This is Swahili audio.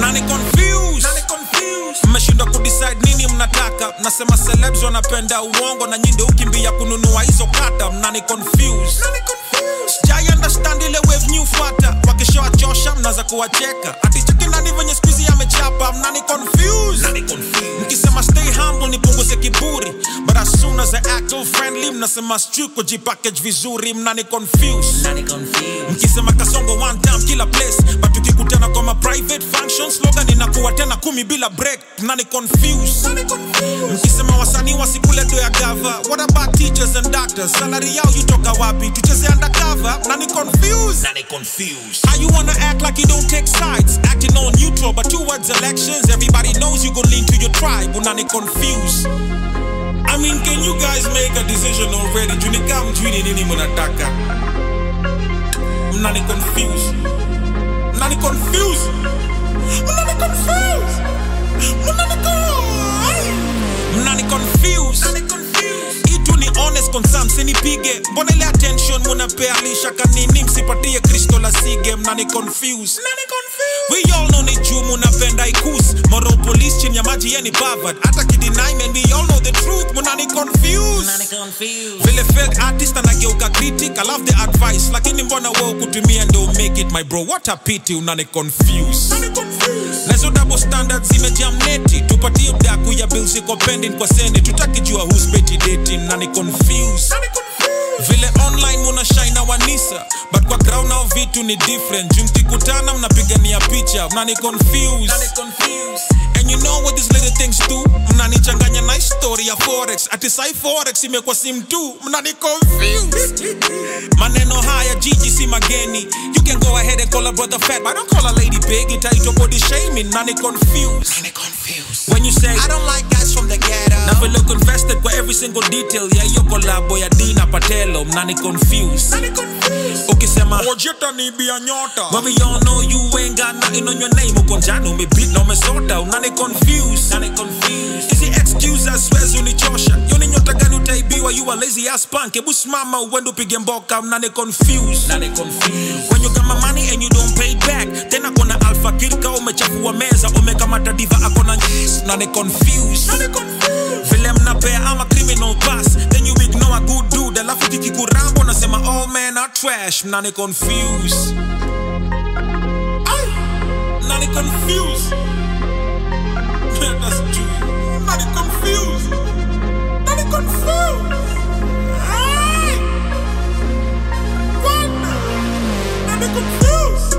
mnani confuse mmeshindwa kudecide nini mnataka mnasema celebs wanapenda uongo na nyinde ukimbia kununua hizo kata mnani confuse sijai understand ile wave new fata wakishawachosha mnaza kuwacheka aticheki nani venye skuizi amechapa mnani confuse mkisema stay humble nipunguze kiburi but as soon as I act all friendly mnasema stu kujipackage vizuri mnani confuse mkisema kasongo one time kila place but tukikutana kwa ma private functions slogan inakuwa tena kumi bila break mnani confuse mkisema wasanii wasikule do ya gava what about teachers and doctors salary yao yutoka wapi tucheze undercover mnani confuse How you wanna act like you don't take sides? Acting all neutral, but towards elections, everybody knows you gon' lean to your tribe. Unani confused. I mean, can you guys make a decision already? Junika mjwini nini mnataka? Mnani confused. Mnani confused. Mnani confused. Mnani confused. Mnani confused. Itu ni honest concern, sinipige. Mbona ile attention munapea lisha kanini msipatie Kristo la sige mnani confused. We all know ni juu munapenda ikus moral police chini ya maji yeni bavad hata kidinai man we all know the truth munani confused vile fake artist anageuka critic I love the advice lakini mbona wewe kutumia ndio make it my bro what a pity unani confuse nazo double standards zimejam neti tupatie mdaku ya bills iko pending kwa sene tutakijua who's petty dating nani confuse vile online muna shine na wanisa but kwa ground nao vitu ni different juu mkikutana mnapigania picha mnani confuse and you know what these little things do mnanichanganya na story ya forex ati sai forex imekuwa sim tu mnani confuse maneno haya jiji si mageni you can go ahead and call a brother fat but don't call a lady big itaitwa body shaming nani confuse when you say I don't like guys from the ghetto na vile uko invested kwa every single detail ya hiyo kolabo ya Dina Patelo mnani confuse ukisema ojeta ni bia nyota when we all know you ain't got nothing on your name uko njano umebeat na umesota unani confuse nani confuse hizi excuses siwezi unichosha yo ni nyota gani utaibiwa you a lazy ass punk hebu simama uende upige mboka mnani confuse nani confuse when you got my money and you don't pay it back tena kuna alpha kirka umechafua meza umekamata diva akona nani confuse vile mnapea ama criminal pass then you ignore a good dude alafu kikikurambo unasema all men are trash mnani confuse Ay, mnani confuse That's true. Mnani confuse Mnani confuse Ay, what? Mnani confuse